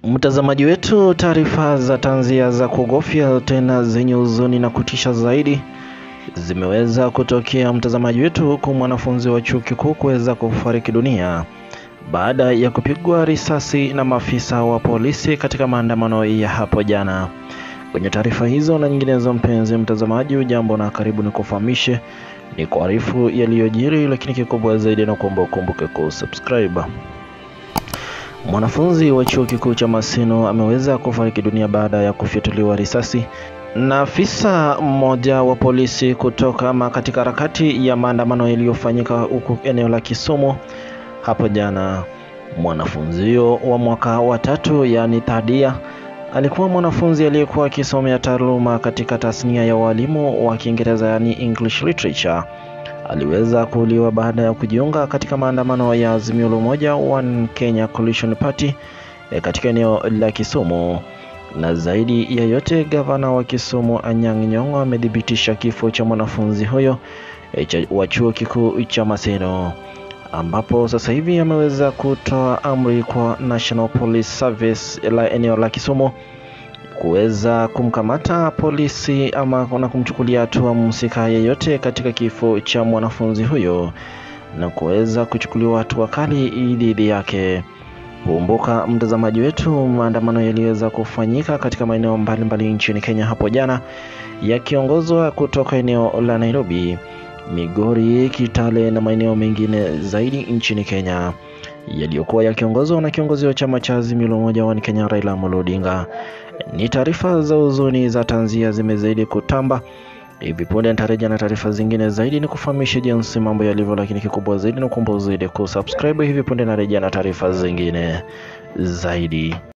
Mtazamaji wetu, taarifa za tanzia za kuogofya tena zenye huzuni na kutisha zaidi zimeweza kutokea mtazamaji wetu, huku mwanafunzi wa chuo kikuu kuweza kufariki dunia baada ya kupigwa risasi na maafisa wa polisi katika maandamano ya hapo jana. Kwenye taarifa hizo na nyinginezo, mpenzi mtazamaji, ujambo na karibu, ni kufahamishe ni kuarifu yaliyojiri, lakini kikubwa zaidi na kuomba ukumbuke kusubscribe. Mwanafunzi wa chuo kikuu cha Maseno ameweza kufariki dunia baada ya kufyatuliwa risasi na afisa mmoja wa polisi kutoka ama katika harakati ya maandamano yaliyofanyika huku eneo la Kisumu hapo jana. Mwanafunzi huyo wa mwaka wa tatu, yaani thadia, alikuwa mwanafunzi aliyekuwa akisomea taaluma katika tasnia ya walimu wa Kiingereza, yaani English Literature. Aliweza kuuliwa baada ya kujiunga katika maandamano ya Azimio la Umoja One Kenya Coalition Party e, katika eneo la Kisumu. Na zaidi ya yote, gavana wa Kisumu Anyang' Nyong'o amethibitisha kifo cha mwanafunzi huyo e, wa chuo kikuu cha Maseno, ambapo sasa hivi ameweza kutoa amri kwa National Police Service la eneo la Kisumu kuweza kumkamata polisi ama na kumchukulia hatua mhusika yeyote katika kifo cha mwanafunzi huyo na kuweza kuchukuliwa hatua kali dhidi yake. Kumbuka mtazamaji wetu, maandamano yaliweza kufanyika katika maeneo mbalimbali nchini Kenya hapo jana, yakiongozwa kutoka eneo la Nairobi, Migori, Kitale na maeneo mengine zaidi nchini Kenya, yaliyokuwa yakiongozwa na kiongozi wa chama cha Azimio la Umoja wa Kenya Raila Amolo Odinga. Ni taarifa za huzuni za tanzia zimezidi kutamba. Hivi punde nitarejea na taarifa zingine zaidi, ni kufahamisha jinsi mambo yalivyo, lakini kikubwa zaidi ni kuomba uzidi kusubscribe. Hivi punde narejea na taarifa zingine zaidi.